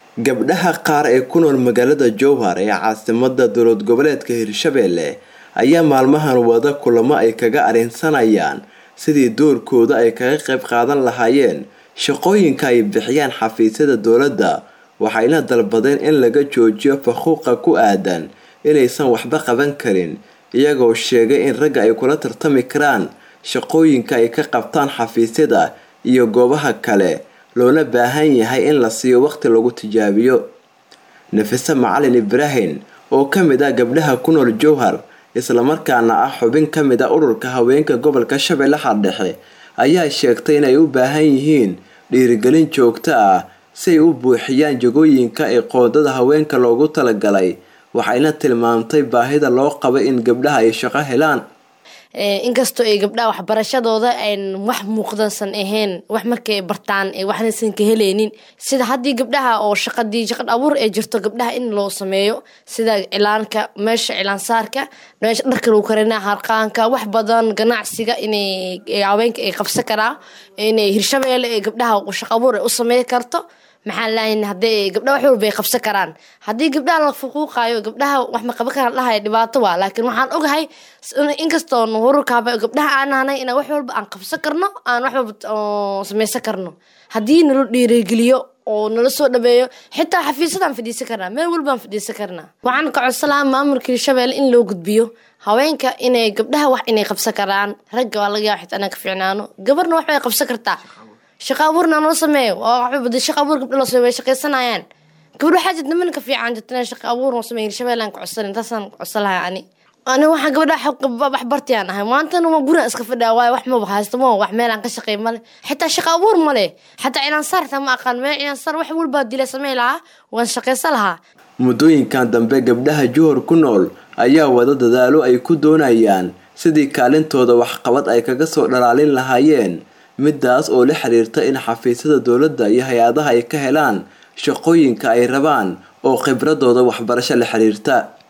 gabdhaha qaar ee ku nool magaalada jowhar ee caasimada dowlad goboleedka hirshabelle ayaa maalmahan wada kulamo ay kaga areensanayaan sidii doorkooda ay kaga qayb qaadan lahaayeen shaqooyinka ay bixiyaan xafiisyada dowladda waxayna dalbadeen in laga joojiyo faquuqa ku aadan inaysan waxba qaban karin iyagoo sheegay in ragga ay kula tartami karaan shaqooyinka ay ka qabtaan xafiisyada iyo goobaha kale loona baahan yahay in la siiyo waqti lagu tijaabiyo nafise macalin ibraahim oo ka mid ah gabdhaha ku nool jowhar islamarkaana ah xubin ka mid ah ururka haweenka gobolka shabeellaha dhexe ayaa sheegtay inay u baahan yihiin dhiirigelin joogto ah si ay u buuxiyaan jagooyinka ee qoodada haweenka loogu talagalay waxayna tilmaamtay baahida loo qaba in gabdhaha ay shaqo helaan inkastoo ay gabdhaha waxbarashadooda an wax muuqdansan ahayn wax markay bartaan waxnaysan ka heleynin sida haddii gabdhaha oo shaqadii shaqad abuur ay jirto gabdhaha in loo sameeyo sida cilaanka meesha cilaansaarka meesha dharka lagu karina harqaanka wax badan ganacsiga inay haweenka ay qabsan karaan inay hirshabeelle ee gabdhaha shaqo abuur ay u sameey karto maxaa lahayn hadday gabdhaha wax walba ay qabsan karaan haddii gabdhaha la fuquuqaayo gabdhaha wax ma qaban karaan dhahaya dhibaato waa laakiin waxaan ogahay inkastoo hururkaaba gabdhaha aan nahnay inaan wax walba aan qabsan karno aan wax walba samaysan karno haddii nala dhiirigeliyo oo nala soo dhabeeyo xitaa xafiisadaan fadhiisan karnaa meel walbaan fadhiisan karnaa waxaan ka codsanaa maamulka hirshabelle in loo gudbiyo haweenka inay gabdhaha wax inay qabsan karaan ragga waa laga yaaba xitaa inaan ka fiicnaano gabarna wax bay qabsan kartaa shaqa abuurna noo sameeyo shaqa abuur gabdha loo sameeyo way shaqaysanayaan gabdho waxaa jirta niman ka fiican jirta shaqa abuur noo sameeyo hirshabelle aan ka codsan intaasaan codsan lahay ani ani waxaan gabadha wax bartayaan ahay maantana waa gurigan iska fadhiya waayo wax maba haysto ma wax meelaan ka shaqeey male xitaa shaqa abuur male xataa cilaansaar xitaa ma aqaan meel cilaansaar wax walbaa dila samey lahaa waan shaqaysan lahaa muddooyinkan dambe gabdhaha juhur ku nool ayaa wada dadaalo ay ku doonayaan sidii kaalintooda waxqabad ay kaga soo dhalaalin lahaayeen midaas oo la xiriirta in xafiisyada dowladda iyo hay-adaha ay ka helaan shaqooyinka ay rabaan oo khibradooda waxbarasho la xiriirta